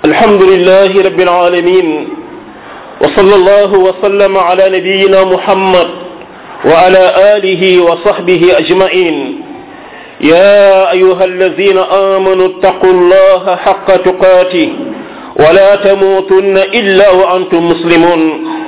الحمد لله رب العالمين وصلى الله وسلم على نبينا محمد وعلى آله وصحبه أجمعين يا أيها الذين آمنوا اتقوا الله حق تقاته ولا تموتن إلا وأنتم مسلمون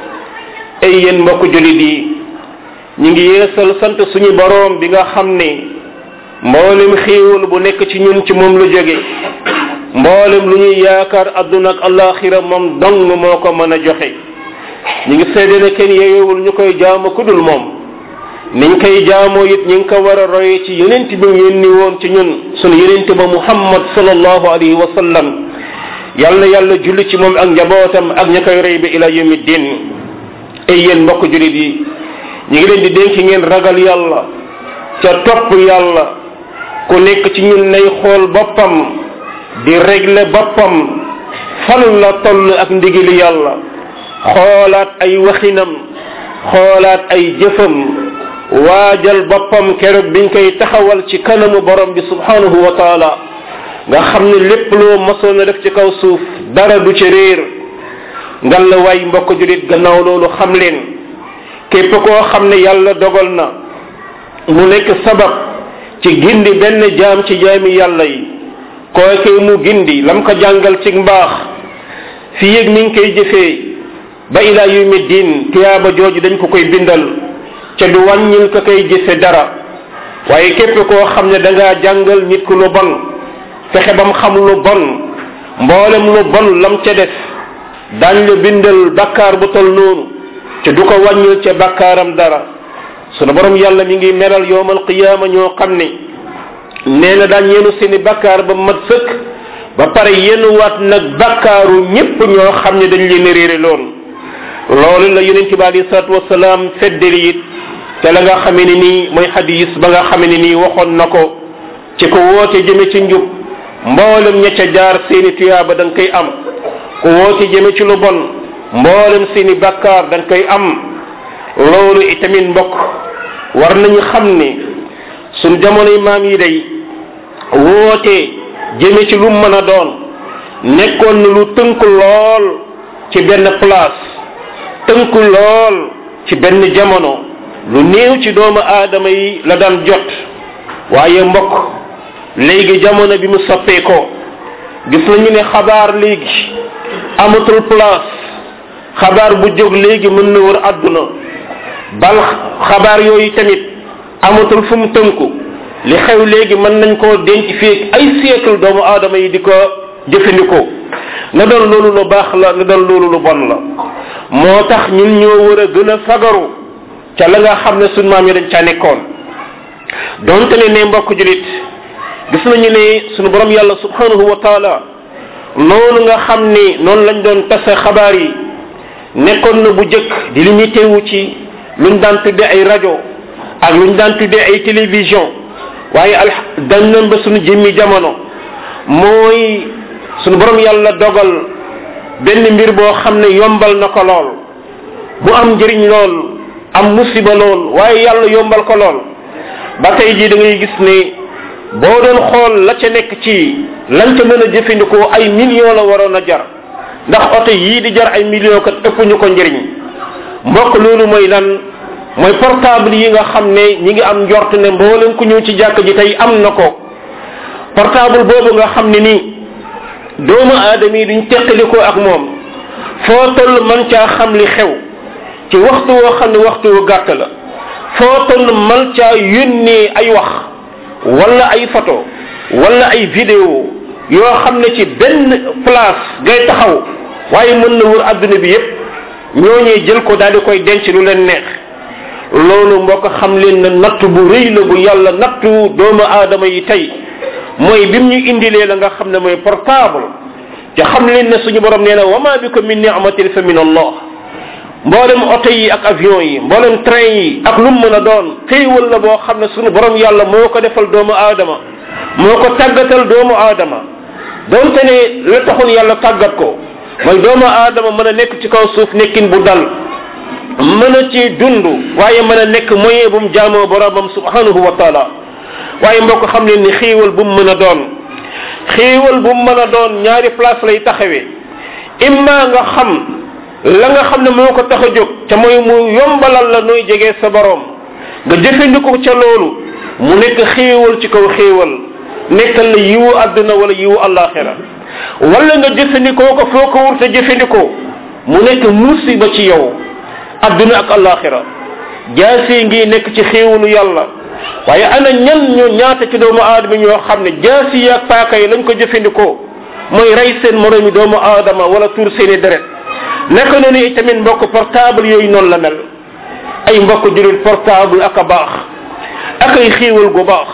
ay yéen mbokk julit yi ñu ngi yeesal sant suñu boroom bi nga xam ne mboolem xiiwul bu nekk ci ñun ci moom lu jóge mboolem lu ñuy yaakaar adduna ak alaxira moom dong moo ko mën a joxe ñu ngi seede ne kenn yeewul ñu koy jaamu ku dul moom niñ koy jaamoo it ñu ngi ko war a roye ci yenent bi mu yónni woon ci ñun sunu yenent ba muhammad sallallahu alayhi wa sallam yal na yàlla julli ci moom ak njabootam ak ña koy rey bi ila yawmi din ay yéen mbokk julit yi ñu ngi leen di dénk ngeen ragal yàlla ca topp yàlla ku nekk ci ñun nay xool boppam di régler boppam fan la toll ak ndigali yàlla xoolaat ay waxinam xoolaat ay jëfam waajal boppam keroog biñ koy taxawal ci kanamu borom bi subhanahu wa taala nga xam ne lépp loo masoon a def ci kaw suuf dara du ci réer ngal la waay mbokk julit gannaaw loolu xam leen képp koo xam ne yàlla dogal na mu nekk sabab ci gindi benn jaam ci jaami yàlla yi kookee mu gindi lam ko jàngal ci mbaax fi yëg mi ngi koy jëfee ba ilaa yawmi diin tiyaaba jooju dañ ko koy bindal ca du wàññil ko koy jëfe dara waaye képp koo xam ne da ngaa jàngal nit ku lu bon fexe bam xam lu bon mboolem lu bon lam ca def dañ la bindal bakkaar bu tol noonu te du ko wàññil ca bakkaaram dara sunu borom yàlla mi ngi meral yowmal qiyaama ñoo xam ne nee na daan yenu seeni bakkaar ba mat sëkk ba pare yenuwaat nag bakkaaru ñépp ñoo xam ne dañ leen réere loon loolu la yonent bi alei salatu wasalaam feddali it te la nga xamee ne nii mooy xadis ba nga xamee ne nii waxoon na ko ci ko woote jëme ci njub mboolem ña ca jaar seeni tuyaaba da nga koy am ku woote jëme ci lu bon mboolem seeni bakkaar da nga koy am loolu itamit mbokk war nañu xam ne suñ jamonoy maam yi day woote jëme ci lu mën a doon nekkoon na lu tënk lool ci benn place tënk lool ci benn jamono lu néew ci doomu aadama yi la daan jot waaye mbokk léegi jamono bi mu soppee ko gis nañu ne xabaar léegi amatul place xabaar bu jóg léegi mën na wër àdduna bal xabaar yooyu tamit amatul fu mu tënku li xew léegi mën nañ koo denc fii ay siècle doomu aadama yi di ko jëfandikoo na doon loolu lu baax la na doon loolu lu bon la moo tax ñun ñoo war a gën a fagaru ca la nga xam ne suñ maam yi dañ caa nekkoon donte ne ne mbokk julit gis nañu ne suñu borom yàlla subhanahu wa taala noonu nga xam ni noonu lañ doon tase xabaar yi nekkoon na bu jëkk di limité wu ci luñ daan tudde ay rajo ak luñ daan tudde ay télévision waaye al dañ nañ ba suñu jëmmi jamono mooy suñu borom yàlla dogal benn mbir boo xam ne yombal na ko lool bu am njëriñ lool am musiba lool waaye yàlla yombal ko lool ba tey jii da ngay gis ne boo doon xool la ca nekk ci lañ ca mën a jëfandikoo ay millions la waroon a jar ndax oto yii di jar ay millions kat ëpp ñu ko njëriñ mbokk loolu mooy lan mooy portable yi nga xam ne ñi ngi am njort ne mboolem ku ñëw ci jàkk ji tey am na ko portable boobu nga xam ne nii doomu aadama yi duñ teqalikoo ak moom foo toll man caa xam li xew ci waxtu woo xam ne waxtu wu gàtt la foo toll man caa yónnee ay wax wala ay photo wala ay vidéo yoo xam ne ci benn place ngay taxaw waaye mën na wër adduna bi yépp ñooñee jël ko daal di koy denc lu leen neex loolu mbokk xam leen na natt bu rëy la bu yàlla nattu doomu aadama yi tey mooy bim ñu indilee la nga xam ne mooy portable te xam leen ne suñu borom nee na wama bikum min ni'matin fa min allah mboolem oto yi ak avion yi mboolem train yi ak lu mu mën a doon xéewal la boo xam ne suñu borom yàlla moo ko defal doomu aadama moo ko tàggatal doomu aadama donte ne la taxoon yàlla tàggat ko mooy doomu aadama mën a nekk ci kaw suuf nekkin bu dal mën a ci dund waaye mën a nekk moyen bu mu jaamoo boromam subhanahu wa taala waaye mbokk xam leen ni xiiwal bu mu mën a doon xéewal bu mën a doon ñaari place lay taxawee imma nga xam la nga xam ne moo ko tax a jóg te mooy mu yombalal la nooy jegee sa borom nga jëfandikoo ca loolu mu nekk xéewal ci kaw xéewal nekkal la yiwu àdduna wala yiwu àllaaxira wala nga jëfandikoo ko foo ko wur te jëfandikoo mu nekk musiba ci yow àdduna ak àllaaxira jaasi ngi nekk ci xéewalu yàlla waaye ana ñan ñoo ñaata ci doomu aadama ñoo xam ne jaasi yi ak paaka yi lañ ko jëfandikoo mooy rey seen moroomi doomu aadama wala tuur seeni deret naka noonu itamit mbokk portable yooyu noonu la mel ay mbokk julit portable ak a baax ak ay xéewal gu baax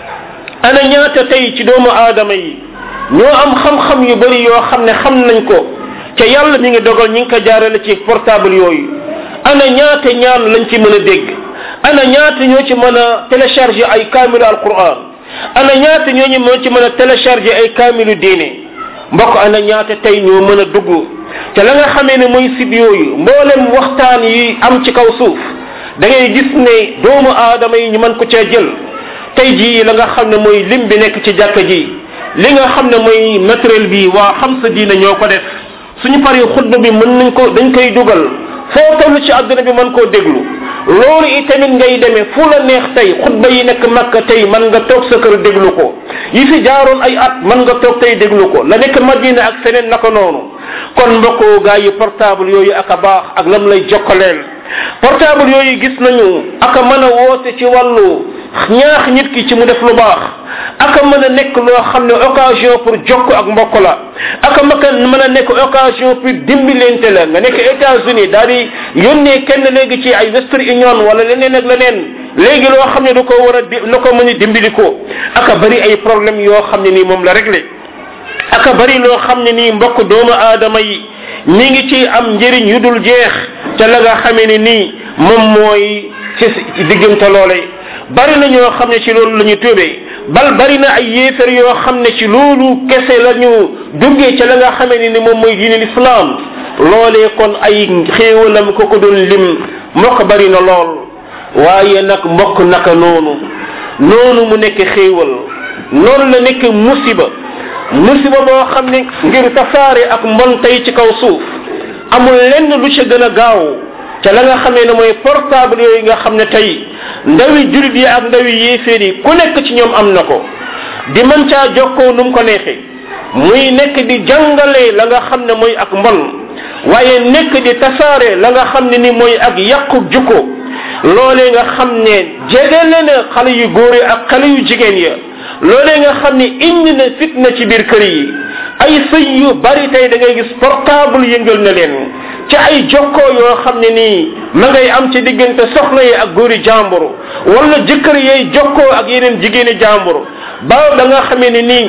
ana ñaata tey ci doomu aadama yi ñoo am xam-xam yu bari yoo xam ne xam nañ ko ca yàlla mi ngi dogal ñi ngi ko jaarale ci portable yooyu ana ñaata ñaan lañ ci mën a dégg ana ñaata ñoo ci mën a télécharger ay kaamilu alquran ana ñaata ñoo ñu mën ci mën a télécharger ay kaamilu diine mbokk ana ñaata tey ñoo mën a dugg te la nga xamee ne mooy site yooyu mboolem waxtaan yi am ci kaw suuf da ngay gis ne doomu aadama yi ñu mën ko cee jël tey jii la nga xam ne mooy lim bi nekk ci jàkka ji li nga xam ne mooy matériel bi waa xam sa diine ñoo ko def suñu paree xutba bi mën nañ ko dañ koy dugal foo toll ci àdduna bi mën koo déglu loolu itamit ngay demee fu la neex tey xutba yi nekk makka tey man nga toog sa kër déglu ko yi fi jaaroon ay at man nga toog tey déglu ko la nekk madina ak feneen naka noonu kon mbokko gaa yi portable yooyu ak a baax ak lam lay jokkaleel portable yooyu gis nañu ak a mën a woote ci wàllu ñaax nit ki ci mu def lu baax aka mën a nekk loo xam ne occasion pour jokk ak mbokk la aka maka mën a nekk occasion pour dimbilente la nga nekk États-Unis daal di yónnee kenn léegi ci ay Western Union wala leneen ak leneen léegi loo xam ne du ko war a di na ko mën a dimbali ko aka bari ay problème yoo xam ne nii moom la réglé aka bari loo xam ne nii mbokk doomu aadama yi mi ngi ci am njëriñ yu dul jeex te la nga xamee ne nii moom mooy ci diggante loole bari na ñoo xam ne ci loolu la ñu tuubee bal bari na ay yéefar yoo xam ne ci loolu kese la ñu duggee ca la nga xamee ne ni moom mooy diine l'islam loolee kon ay xéewalam ko ko doon lim mbokk bari na lool waaye nag mbokk naka noonu noonu mu nekk xéewal noonu la nekk musiba musiba boo xam ne ngir tasaare ak mbon tey ci kaw suuf amul lenn lu ca gën a gaaw ca la nga xamee ne mooy portable yooyu nga xam ne tey ndawi julit yi ak ndawi yéeféer yi ku nekk ci ñoom am na ko di mën caa jokkoo nu mu ko neexee muy nekk di jàngale la nga xam ne mooy ak mbon waaye nekk di tasaare la nga xam ne ni mooy ak yàqu jukko loolee nga xam ne jegele na xale yu góor yi ak xale yu jigéen ya loolee nga xam ne indi na fitna ci biir kër yi ay sëy yu bari tey da ngay gis portable yëngal na leen ci ay jokkoo yoo xam ne nii ma ngay am ci diggante soxna yi ak góori jàmbur wala jëkkër yay jokkoo ak yeneen jigéeni jàmbur ba da nga xamee ne nii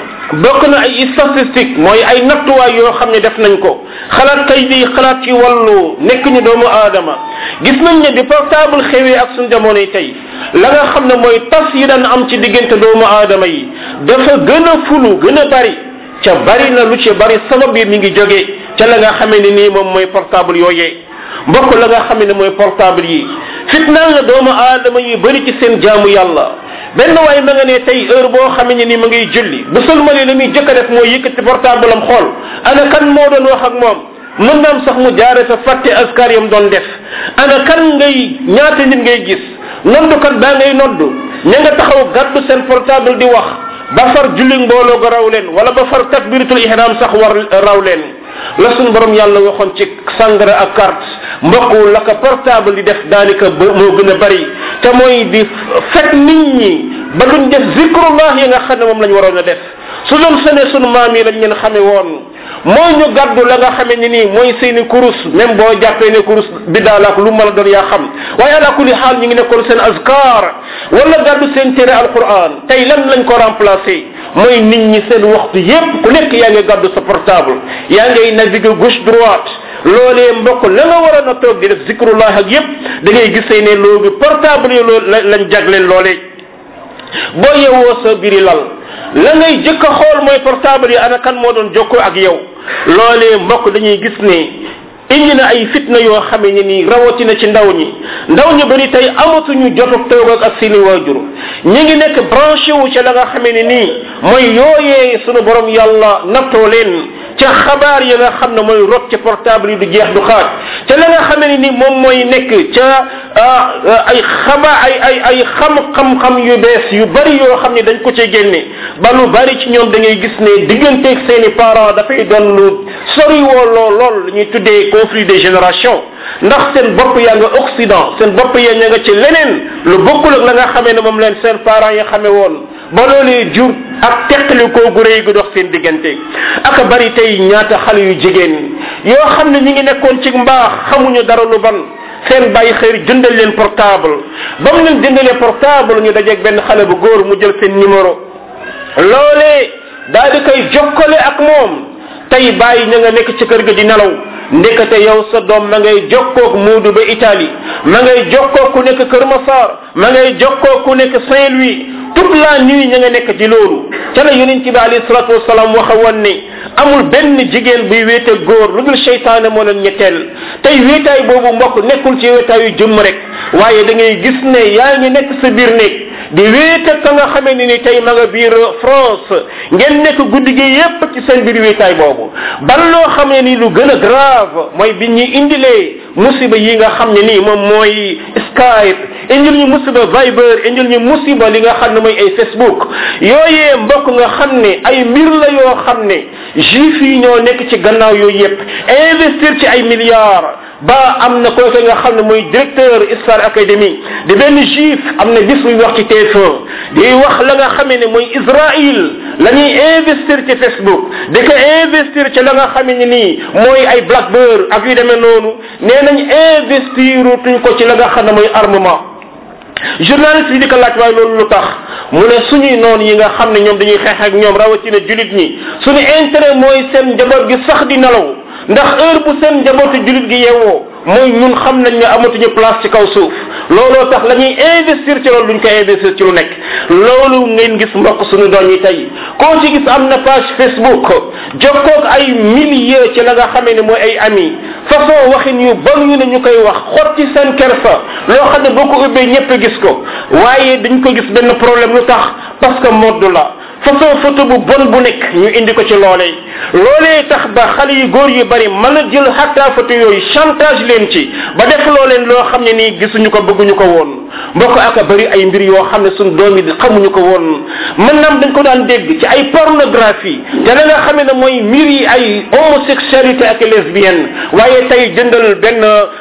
bokk na ay statistique mooy ay nattuwaay yoo xam ne def nañ ko xalaat kay di xalaat ci wàllu nekk ñu doomu aadama gis nañ ne di portable xewee ak suñ jamono yi tey la nga xam ne mooy tas yi daan am ci diggante doomu aadama yi dafa gën a fulu gën a bari ca bari na lu ci bari sabab yi mi ngi jóge ca la nga xamee ne nii moom mooy portable yooyee mbokk la nga xam ne mooy portable yi fitnaal na doomu aadama yi bari ci seen jaamu yàlla benn waay ma nga ne tey heure boo xamee ne ni ma ngay julli bu sëlmalee la muy jëkk a def mooy yëkkati portable am xool ana kan moo doon wax ak moom mën naam sax mu jaare sa fàtte askar yam doon def ana kan ngay ñaata nit ngay gis noddukat baa ngay noddu ña nga taxaw gàddu seen portable di wax ba far julli mbooloo ga raw leen wala ba far takbiratul ihram sax war raw leen la suñu borom yàlla waxoon ci sangara ak carte mbokk la ko portable di def daanaka moo gën a bari te mooy di fekk nit ñi ba duñ def zikrullah yi nga xam ne moom lañ waroon a def su doon sene sunu maam yi lañ leen xame woon mooy ñu gàddu la nga xamee ni nii mooy seeni kurus même boo jàppee ne kurus biddaal ak lu mën a doon yaa xam waaye ala kulli xaal ñu ngi nekkoon seen azkar wala gàddu seen téere alquran tey lan lañ ko remplacé mooy nit ñi seen waxtu yépp ku nekk yaa ngi gàddu sa portable yaa ngay naviguer gauche droite loolee mbokk la nga waroon a toog di def zikrullah ak yépp da ngay gisee ne loolu portable yi loolu lañ jagleel loolee boo yewoo sa biri lal la ngay jëkk a xool mooy portable yi ana kan moo doon jokkoo ak yow loolee mbokk dañuy gis ne indi na ay fitna yoo xamee ne nii rawatina ci ndaw ñi ndaw ñi bari tey amatuñu jotug toog ak ak seeni waajur ñi ngi nekk branché wu ca la nga xamee ne nii mooy yooyee sunu borom yàlla nattoo leen ca xabaar ya nga xam ne mooy rot ca portable yi du jeex du xaaj ca la nga xamee ne ni moom mooy nekk ca ay xaba ay ay ay xam-xam-xam yu bees yu bari yoo xam ne dañ ko cee génne ba lu bari ci ñoom da ngay gis ne digganteeg seeni parents dafay doon lu sori woo lool lool la ñuy tuddee conflit des générations ndax seen bopp yaa nga occident seen bopp ya ña nga ci leneen lu bokkul ak la nga xamee ne moom leen seen parents yi xamee woon ba loolee jur ak teqali koo gu rëy gu dox seen diggante aka bari tey ñaata xale yu jigéen yoo xam ne ñi ngi nekkoon ci mbaax xamuñu dara lu ban seen bàyyi xëy jëndal leen portable ba mu leen jëndalee portable ñu dajeeg benn xale bu góor mu jël seen numéro loolee daal di koy jokkale ak moom tey bàyyi ña nga nekk ci kër ga di nelaw ndekete yow sa doom ma ngay jokkoog muudu ba Italie ma ngay jokkoog ku nekk Kër Massar ma ngay jokkoog ku nekk Saint-Louis toute la nuit ña nga nekk ci loolu ca la yonent bi alayhi salatu wasalaam waxa woon ne amul benn jigéen buy wéete góor lu dul seytaane moo leen ñetteel tey wéetaay boobu mbokk nekkul ci wéetaayu jëmm rek waaye da ngay gis ne yaa ngi nekk sa biir néeg di wéete ka nga xamee ni ni tey ma nga biir France ngeen nekk guddi gi yépp ci seen biir wéetaay boobu ban loo xam ne ni lu gën a grave mooy bi ñuy indilee musiba yi nga xam ne nii moom mooy Skype indil ñu musiba Viber indil ñu musiba li nga xam ne mooy ay Facebook yooyee mbokk nga xam ne ay mbir la yoo xam ne juif yi ñoo nekk ci gannaaw yooyu yépp investir ci ay milliards ba am na kooke nga xam ne mooy directeur Star Academy di benn juif am na bis muy wax ci TF1 di wax la nga xamee ne mooy Israël la ñuy investir ci Facebook di ko investir ci la nga xamee ne nii mooy ay Blackbird ak yu demee noonu nee nañ investir tuñ ko ci la nga xam ne mooy armement journaliste yi di ko laaj waaye loolu lu tax mu ne suñuy noonu yi nga xam ne ñoom dañuy xeex ak ñoom rawatina julit ñi suñu intérêt mooy seen njaboot gi sax di nelaw ndax heure bu seen njabootu julit gi yeewoo mooy ñun xam nañ ne amatuñu place ci kaw suuf looloo tax la ñuy investir ci loolu duñ ko investir ci lu nekk loolu ngeen gis mbokk suñu doom yi tey koo ci gis am na page facebook jokkoog ay milliers ci la nga xamee ne mooy ay ami façon waxin yu bon yu ne ñu koy wax xotti seen kersa loo xam ne boo ko ubbee ñëpp gis ko waaye dañ ko gis benn problème lu tax parce que modd la façon photo bu bon bu nekk ñu indi ko ci loolee loolee tax ba xale yu góor yu bari mën a jël xatta photo yooyu chantage leen ci ba def loo leen loo xam ne nii gisuñu ko bëgguñu ko woon mbokk aka bari ay mbir yoo xam ne suñ doom yi xamuñu ko woon mën naam dañ ko daan dégg ci ay pornographie te la nga xamee ne mooy mbir yi ay homosexualité ak lesbienne waaye tey jëndal benn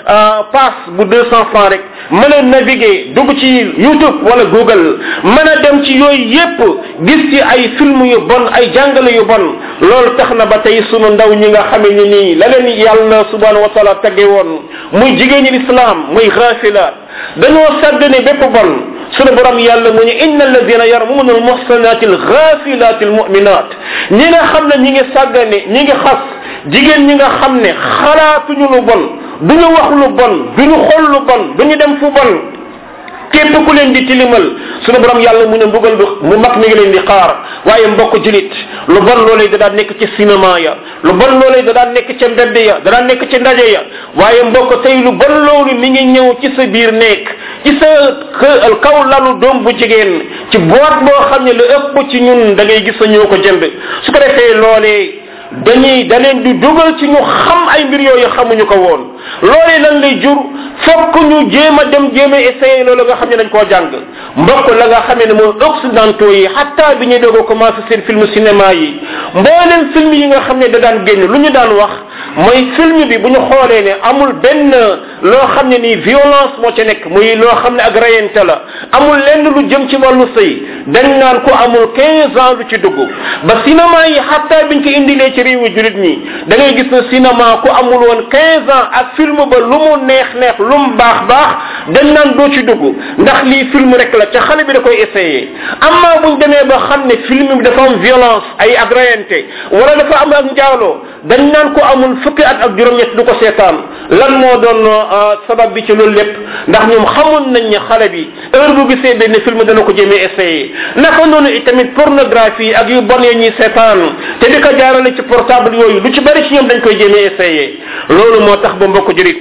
passe bu deux cent francs rek mën a naviguer dugg ci youtube wala google mën a dem ci yooyu yépp gis ci ay film yu bon ay jàngale yu bon loolu tax na ba tey sunu ndaw ñi nga xamee ni nii la leen yàlla subhanahu wa taala tagge woon muy jigéeni l'islam muy xaafila dañoo sàggane bépp bon sunu borom yàlla mu ñu inna alladina yarmuna almuhsanati alghafilati almuminat ñi nga xam ne ñi ngi sàggane ñi ngi xas jigéen ñi nga xam ne xalaatuñu lu bon duñu wax lu bon duñu xool lu bon duñu dem fu bon képp ku leen di tilimal sunu borom yàlla mu ne mbugal mu mag mi ngi leen di xaar waaye mbokk julit lu bon loolee da daan nekk ci cinéma ya lu bon loolee da daan nekk ca mbedd ya da daan nekk ci ndaje ya waaye mbokk tey lu bon loolu mi ngi ñëw ci sa biir nekk ci sa kaw lalu doom bu jigéen ci boîte boo xam ne lu ëpp ci ñun da ngay gis sa ñoo ko jënd su ko defee loolee dañuy da leen di dugal ci ñu xam ay mbir yooyu xamuñu ko woon loolee lan lay jur fokk ñu jéem a dem jéem a essayer loolu nga xam ne dañ koo jàng mbokk la nga xamee ne mooy occidentaux yi xatta bi ñuy doog a commencé seen film cinéma yi mbooleem film yi nga xam ne da daan génn lu ñu daan wax mooy film bi bu ñu xoolee ne amul benn loo xam ne nii violence moo ca nekk muy loo xam ne ak rayante la amul lenn lu jëm ci wàllu sëy dañ naan ko amul 15 ans lu ci dugg ba cinéma yi xatta biñ ko indilee ci réewu julit ñi da ngay gis ne cinéma ku amul woon 15 ans ak film ba lu mu neex neex lu mu baax baax dañ naan doo ci dugg ndax lii film rek la ca xale bi da koy essayé amma buñ demee ba xam ne film bi dafa am violence ay ak rayante wala dafa am ak njaaloo dañ naan ko amul fukki at ak juróom-ñett du ko seetaan lan moo doon sabab bi ci loolu lépp ndax ñoom xamoon nañ ne xale bi heure bu gisee benn film dana ko jëmee essayé naka noonu itamit pornographie ak yu bon yi ñuy seetaan te di ko jaarale ci portable yooyu lu ci bari ci ñoom dañ koy jëmee essayé loolu moo tax ba mbokk julit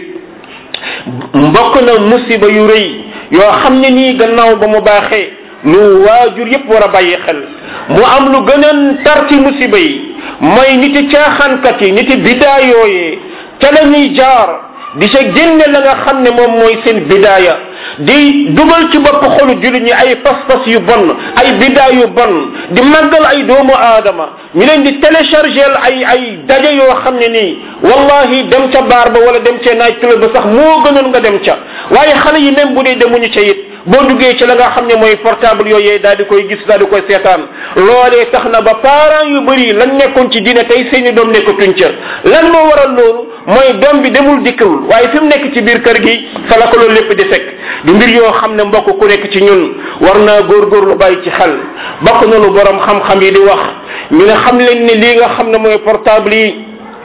mbokk na musiba yu rëy yoo xam ne nii gannaaw ba mu baaxee lu waajur yépp war a bàyyi xel mu am lu gën a tar ci musiba yi mooy niti caaxaankat yi niti bidaa yooyee ca la ñuy jaar di sa génne la nga xam ne moom mooy seen bidaaya di dugal ci bopp xolu jullit ñi ay pas-pas yu bon ay bidaa yu bon di màggal ay doomu aadama ñu leen di téléchargel ay ay daje yoo xam ne nii wallahi dem ca baar ba wala dem ca naaj club ba sax moo gënoon nga dem ca waaye xale yi même bu dee demuñu ca it boo duggee ci la nga xam ne mooy portable yooyee daal di koy gis daal di koy seetaan loolee tax na ba parents yu bëri lan nekkoon ci diine tey seeni doom nekkatuñ ca lan moo waral loolu mooy doom bi demul dikkul waaye fi mu nekk ci biir kër gi fa la ko loolu lépp di fekk du mbir yoo xam ne mbokk ku nekk ci ñun war naa góorgóorlu bàyyi ci xel bokk noonu borom xam-xam yi di wax ñu ne xam leen ne lii nga xam ne mooy portable yi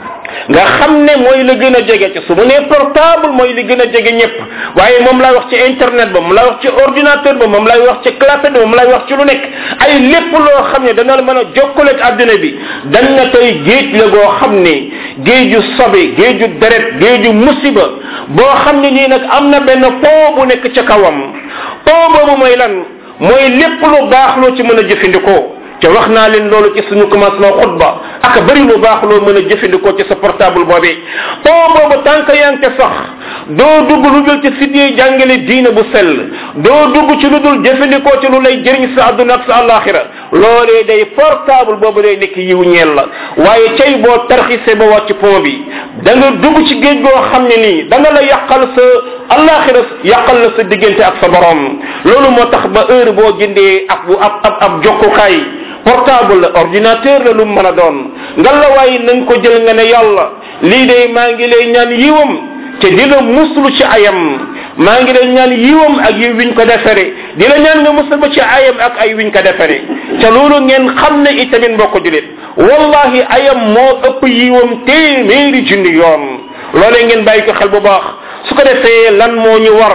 nga xam ne mooy la gën a jege ci su mu nee portable mooy li gën a jege ñëpp waaye moom lay wax ci internet ba moom lay wax ci ordinateur ba moom lay wax ci clapet ba moom lay wax ci lu nekk ay lépp loo xam ne dana la mën a jokkale ak àddina bi dañ na tey géej la goo xam ne géeju sobe géeju deret géeju musiba boo xam ne nii nag am na benn pont bu nekk ca kawam pont boobu mooy lan mooy lépp lu baax loo ci mën a jëfandikoo te wax naa leen loolu ci suñu commencement xutba ak bari lu baax loo mën a jëfandikoo ci sa portable boobee pont boobu tànk yaa ngi sax doo dugg lu dul ci site yi jàngale diine bu sell doo dugg ci lu dul jëfandikoo ci lu lay jëriñ sa àdduna ak sa àllaaxira loolee day portable boobu day nekk yiw ñeel la waaye cay boo tarxise ba wàcc pont bi da nga dugg ci géej goo xam ne nii da nga la yàqal sa àllaaxira yàqal la sa diggante ak sa borom loolu moo tax ba heure boo jëndee ab ab ab ab jokkukaay portable la ordinateur la lu mën a doon nga la waaye nañ ko jël nga ne yàlla lii de maa ngi lay ñaan yiwam te di la muslu ci ayam maa ngi lay ñaan yiwam ak yiw wiñ ko defere di la ñaan nga musal ba ci ayam ak ay wiñ ko defere te loolu ngeen xam ne itamit mbokk julit wallahi ayam moo ëpp yiwam téeméeri junni yoon loolee ngeen bàyyi ko xel bu baax su ko defee lan moo ñu war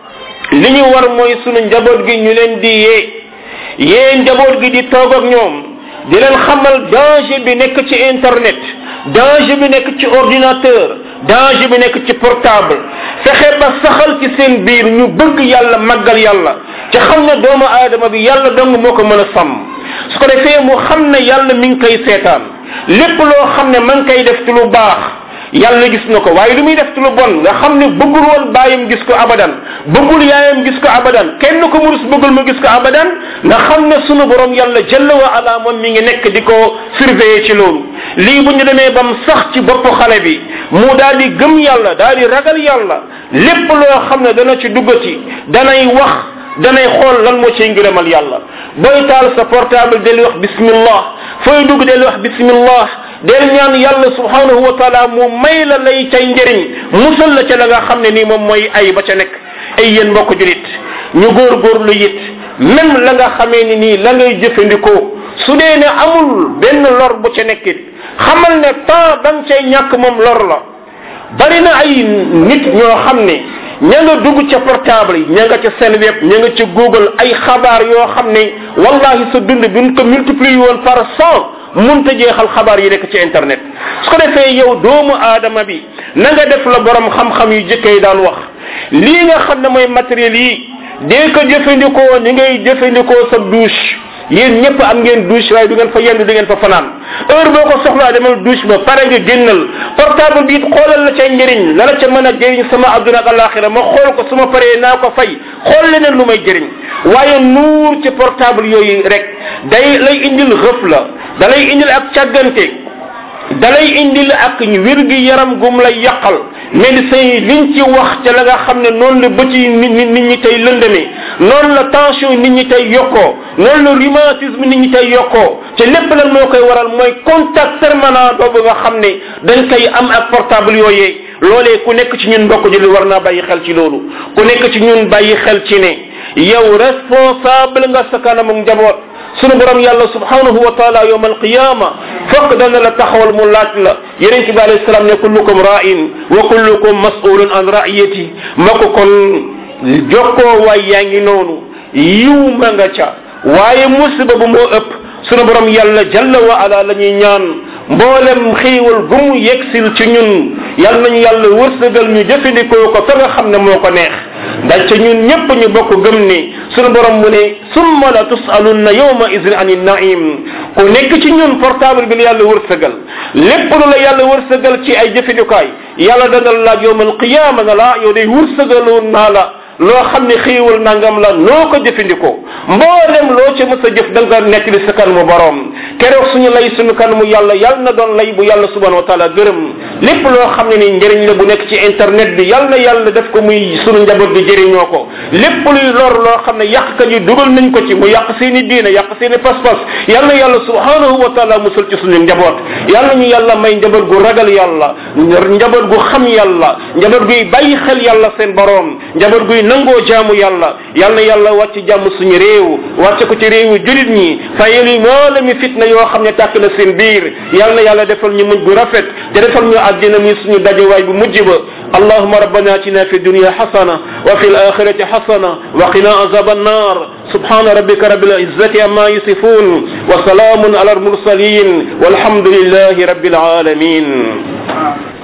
li ñu war mooy sunu njaboot gi ñu leen di yee yee njaboot gi di toog ak ñoom di leen xamal danger bi nekk ci internet danger bi nekk ci ordinateur danger bi nekk ci portable fexe ba saxal ci seen biir ñu bëgg yàlla màggal yàlla ci xam ne doomu aadama bi yàlla dong moo ko mën a sàmm su ko defee mu xam ne yàlla mi ngi koy seetaan lépp loo xam ne ma ngi koy def ci lu baax yàlla gis na ko waaye lu muy def ci lu bon nga xam ne bëggul woon bàyyam gis ko abadan bëggul yaayam gis ko abadan kenn ko murus bëggul mu gis ko abadan nga xam ne sunu borom yàlla jëlla wa ala moom mi ngi nekk di ko surveiller ci loolu lii bu ñu demee bam sax ci bopp xale bi mu daal di gëm yàlla daal di ragal yàlla lépp loo xam ne dana ci duggati danay wax danay xool lan moo ciy ngërëmal yàlla booy taal sa portable del wax bismillah fooy dugg del wax bismillah del ñaan yàlla subhanahu wa taala mu may la lay cay njëriñ musal la ca la nga xam ne nii moom mooy ay ba ca nekk ay yéen mbokk julit ñu góorgóorlu it même la nga xamee ni nii la ngay jëfandikoo su dee ne amul benn lor bu ca nekkit xamal ne temps ba nga cay ñàkk moom lor la bari na ay nit ñoo xam ne ña nga dugg ca portable yi ña nga ca seen web ña nga ca google ay xabaar yoo xam ne wallahi sa dund bi ñu ko multiplier woon par cent munta jeexal xabaar yi nekk ci internet su ko defee yow doomu aadama bi na nga def la borom xam-xam yu jëkke yi daan wax lii nga xam ne mooy matériel yi dee ko jëfandikoo ni ngay jëfandikoo sa douche yéen ñëpp am ngeen douche waaye du ngeen fa yendu du ngeen fa fanaan heure boo ko soxlaa demal douche ba pare nga génnal portable bi it xoolal la cay njëriñ la la ca mën a jëriñ sama adduna ak alaxira ma xool ko su ma paree naa ko fay xool leneen lu may jëriñ waaye nuur ci portable yooyu rek day lay indil xëf la da lay indil ak càggante da lay indil ak wér gi yaram gum lay yàqal médecin yi liñ ci wax ca la nga xam ne noonu la bëti nit nit ñi tey lëndëmee noonu la tension nit ñi tey yokkoo noonu la rhumatisme nit ñi tey yokkoo te lépp lan moo koy waral mooy contact permanent boobu nga xam ne dañ koy am ak portable yooyee loolee ku nekk ci ñun mbokk ji war naa bàyyi xel ci loolu ku nekk ci ñun bàyyi xel ci ne yow responsable nga sa kanam njaboot sunu borom yàlla subhanahu wa taala yowm alqiyama fokk dana la taxawal mu laaj la yeneen bi alayhi salaam ne kullukum ra'in wa kullukum mas'ulun an ra'iyati ma ko kon jokkoo waay yaa ngi noonu yiw ma nga ca waaye musiba bu moo ëpp sunu borom yàlla jalla wa ala la ñuy ñaan mboolem xiiwal gu mu yegsil ci ñun yal nañu yàlla wërsëgal ñu jëfandikoo ko fa nga xam ne moo ko neex ndax ca ñun ñépp ñu bokk gëm ni sunu borom mu ne summa la tusalunna yawma idin ani naim ku nekk ci ñun portable bi la yàlla wërsëgal lépp lu la yàlla wërsëgal ci ay jëfandikaay yàlla dana la laaj yowmal qiyaama na la yow day wërsëgaloon naa la loo xam ne xiiwal nangam la noo ko jëfandikoo mboolem loo ca mës a jëf da nga nekk li sa kanamu borom keroog suñu lay suñu kanamu yàlla yàlla na doon lay bu yàlla subhanahu wa taala gërëm lépp loo xam ne ni njëriñ la bu nekk ci internet bi yàlla na yàlla def ko muy suñu njaboot di jëriñoo ko lépp luy lor loo xam ne yàqkat yi dugal nañ ko ci mu yàq seeni diine yàq seeni pas-pas yàlla na yàlla subhanahu wa taala musal ci suñu njaboot yàlla ñu yàlla may njaboot gu ragal yàlla njaboot gu xam yàlla njaboot guy bàyyi xel yàlla seen borom njaboot guy nangoo jaamu yàlla yal na yàlla wàcc jàmm suñu réew wàcce ko ci réewu julit ñi fayal yi moo mi fitna yoo xam ne tàkk na seen biir yal na yàlla defal ñu mujj gu rafet te defal ñu àddina mi suñu dajewaay bu mujj ba اللهم ربنا اتنا في الدنيا حسنه وفي الاخره حسنه وقنا عذاب النار سبحان ربك رب العزه عما يصفون وسلام على المرسلين والحمد لله رب العالمين